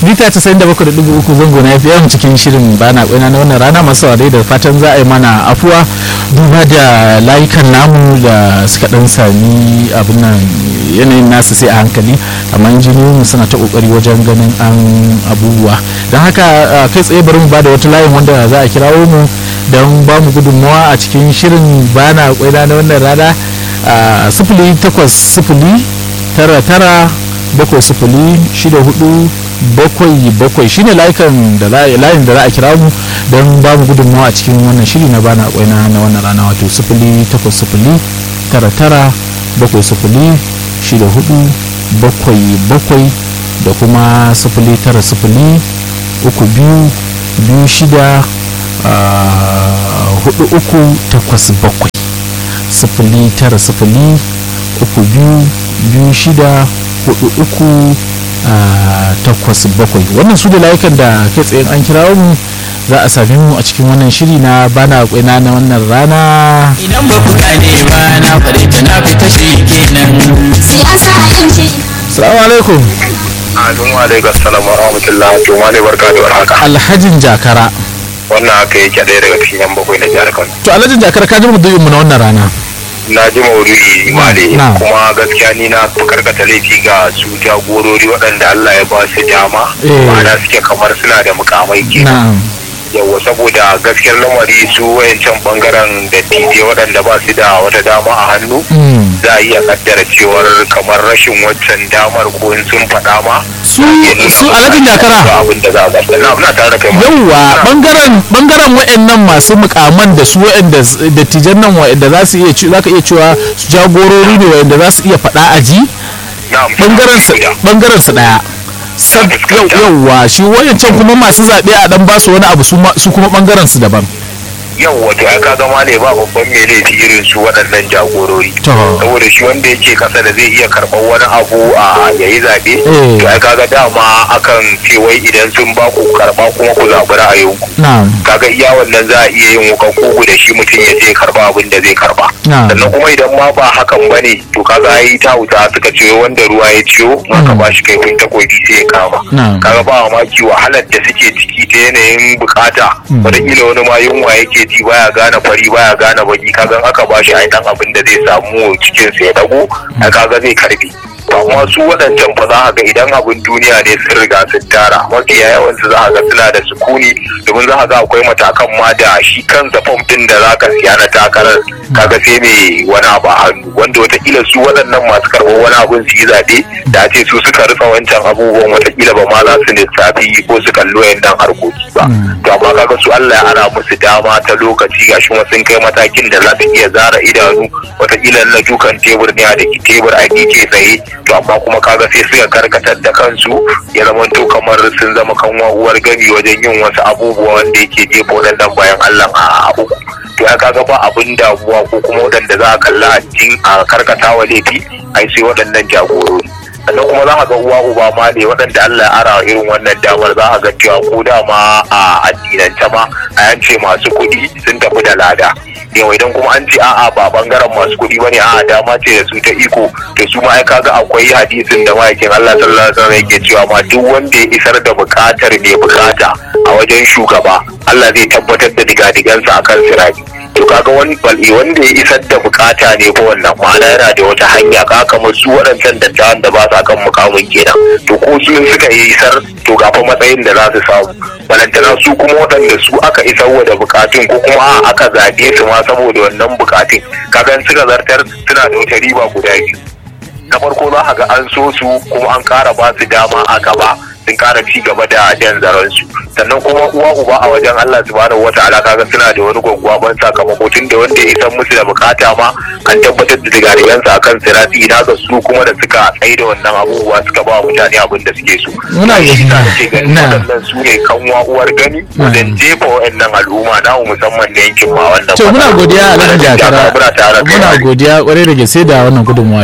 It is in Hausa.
mita 97.3 zango na FM cikin shirin bana kwaina na wannan rana masu saurare da fatan za a yi mana afuwa duba da layukan namu da suka dan sami abin nan yanayin nasu sai a hankali amma injiniyoyin suna ta kokari wajen ganin an abubuwa don haka kai tsaye bari mu bada wata layin wanda za a kirawo mu don ba mu gudunmawa a cikin shirin bana kwaina na wannan rana sifili takwas sifili tara tara bakwai sifili shida hudu bakwai bakwai shine layukan da layin da za a kira mu don ba mu gudunmawa a cikin wannan shiri na bana kwaina na wannan rana wato sifili takwas sifili tara tara bakwai sifili shida hudu bakwai bakwai da kuma sifili tara sifili uku biyu biyu shida hudu uku takwas bakwai sifili tara sifili uku biyu biyu shida hudu uku takwas bakwai wannan su da layukan da kai tsayin an kira mu za a sami mu a cikin wannan shiri na bana kwaina na wannan rana idan ba ku gane ba na fare ta na fita shi kenan siyasa yanci salamu alaikum Alaikum alaikum assalamu wa rahmatullahi to ma ne barka da warhaka alhajin jakara wannan haka yake ɗaya daga cikin yan bakwai na jihar Kano to alhajin jakara ka ji mu mu na wannan rana na ji maudu'i male Na. kuma gaskiya ni na fi karkata laifi ga su jagorori waɗanda Allah ya ba su dama Eh. ma'ana suke kamar suna da mukamai kenan na'am yawa saboda gaskiyar lamari su wayancan bangaren da tije waɗanda ba su da wata dama a hannu Mm. za a iya kaddara cewar kamar rashin waccan damar ko in sun faɗa ma su su alhajin jakara abin da za a zarta na na tare da kai ma. yauwa bangaren bangaren wa'annan masu mukaman da su wa'anda dattijan nan wa'anda za su iya ci- za ka iya cewa su jagorori ne wa'anda za su iya faɗa a ji Na'am, bangaren su da. bangaren su daya Sab- yau- yauwa shi wayancan kuma masu zaɓe a dan ba su wani abu su ma- su kuma bangaren su daban yau wato ai ka gama ne ba babban mai laifi irin su waɗannan jagorori To. saboda shi wanda yake kasa da zai iya karɓar wani abu a yayi zaɓe Eh. to ai kaga dama akan ce wai idan sun ba ku karɓa kuma ku zaɓi ra'ayinku na'am kaga iya wannan za a iya yin wukan kugu da shi mutum ya je karɓa abin da zai karɓa Na'am. sannan kuma idan ma ba hakan ba ne to kaga ai ta wuta suka ce wanda ruwa ya ciwo maka ba shi kaifin takobi sai ya kama Na'am. kaga ba mamaki wahalar da suke ciki ta yanayin bukata wataƙila wani ma yunwa yake ji baya gane fari baya gane baki kaga in aka ba shi ai dan abin da zai samu cikin sa ya dago ai kaga zai karbi to amma su waɗancan fa za ka ga idan abin duniya ne sun riga sun tara mafiya yawan su za ka ga suna da sukuni domin za ka ga akwai matakan ma da shi kansa fom din da za ka siya na takarar kaga sai mai wani abu a hannu wanda watakila su waɗannan masu karɓar wani abun su yi zaɓe da a ce su suka rufe wancan abubuwan watakila ba ma za su lissafi ko su kalli wayannan harkoki ba to amma kaga su Allah ya ara musu dama ta lokaci gashi kuma sun kai matakin da za su iya zara idanu watakila na dukan tebur ne a da tebur a ke tsaye to amma kuma kaga sai suka karkatar da kansu ya zama to kamar sun zama kanwa uwar gami wajen yin wasu abubuwa wanda yake jefa waɗannan bayan Allah a uku to ya kaga ba abin damuwa ko kuma waɗanda za a kalla a cikin a karkata wa laifi ai sai waɗannan jagorori sannan kuma za a ga uwa uba ma ne waɗanda Allah ya ara irin wannan damar za a ga cewa ko dama a addinance ma a yance masu kuɗi sun tafi da lada yau idan kuma an ce a'a ba bangaren masu kuɗi bane a'a dama ce da su ta iko to su ma ai kaga akwai hadisin da ma'aikin Allah sallallahu alaihi wasallam yake cewa ma duk wanda ya isar da bukatar mai bukata a wajen shugaba Allah zai tabbatar da digadigansa akan sirati to kaga wani bal'i wanda ya isar da bukata ne ko wannan ma'ana yana da wata hanya ka kamar su waɗancan dattawan da ba sa kan mukamin kenan to ko su in suka yi isar to ga fa matsayin da za su samu balantana su kuma waɗanda su aka isar wa da bukatun ko kuma a aka zaɓe su ma saboda wannan bukatun kaga in suka zartar suna da wata riba guda biyu na farko za a ga an so su kuma an kara ba su dama a gaba sun kara ci gaba da jan zaren su sannan kuma uwa uba a wajen Allah subhanahu wataala kaga suna da wani gwaggwaban sakamako tun da wanda ya isan musu da bukata ma an tabbatar da digarigansa akan sirati ina ga su kuma da suka tsaye da wannan abubuwa suka ba wa mutane abin da suke so Muna shi gani. sa nake ganin Na. waɗannan su ne kanwa uwar gani wajen jefa wa'annan al'umma na musamman na yankin ma wannan to muna godiya alhaji jakara muna tare da kai. muna godiya kwarai da gaske da wannan gudunmawa